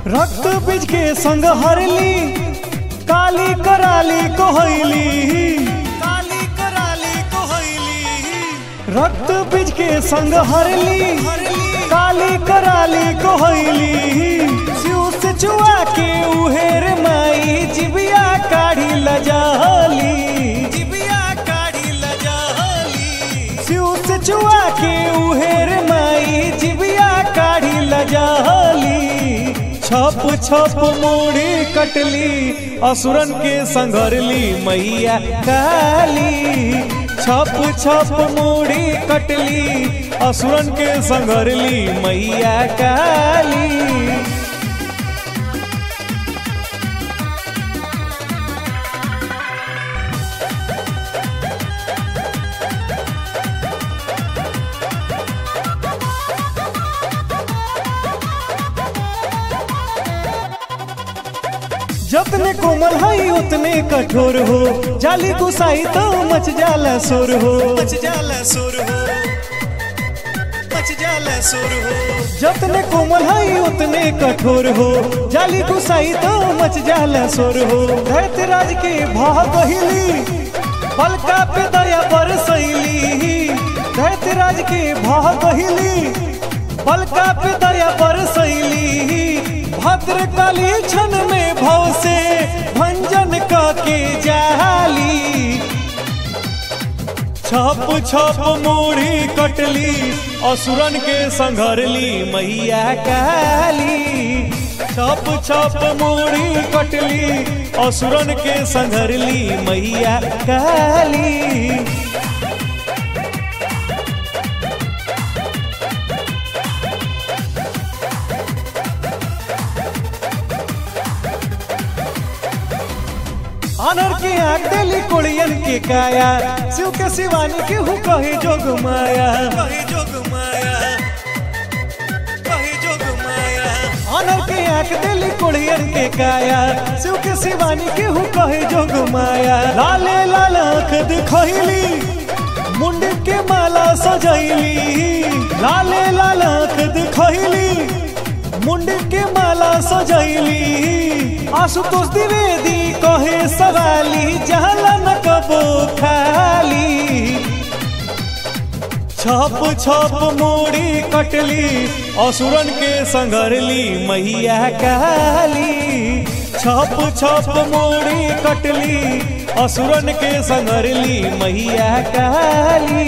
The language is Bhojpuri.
रक्त बीज के संग हरली काली कराली कोहैली काली कराली कोहैली रक्त बीज के संग हरली काली कराली कोहैली शिव से चुआ के उहेर माई जिबिया काढ़ी लजाली जिबिया काढ़ी लजाली शिव से चुआ के उहेर माई जिबिया काढ़ी लजाली छप छप मोड़ी कटली असुरन के संघरली मैया काली छप छप मोड़ी कटली असुरन के संघरली मैया काली जतने कोमल हई उतने कठोर हो जाली गुसाई तो मच जाला सुर हो मच जाला सुर हो मच जाला सुर हो जतने कोमल हई उतने कठोर हो जाली गुसाई तो मच जाला सुर हो धैत राज के भाव बहिली बलका पे दया बरसैली धैत राज के भाव बहिली बलका पे दया बरसैली भद्र काली क्षण में भव से भंजन के जाली छप छप मोड़ी कटली असुरन के संघरली मैया काली छप छप मोड़ी कटली असुरन के संघरली मैया काली अनर के आग देली कोड़ियन के काया शिव के शिवानी के हु कहे जोग माया कहे जोग माया कहे जोग माया अनर के आग देली कोड़ियन के काया शिव के शिवानी के हु कहे जोग माया लाले लाल आंख दिखैली मुंड के माला सजैली लाले लाल आंख दिखैली मुंड के माला सजैली आशुतोष द्विवेदी कहे सवाली जहला न कबो खाली छप छप मोड़ी कटली असुरन के संघरली मैया काली छप छप मोड़ी कटली असुरन के संघरली मैया काली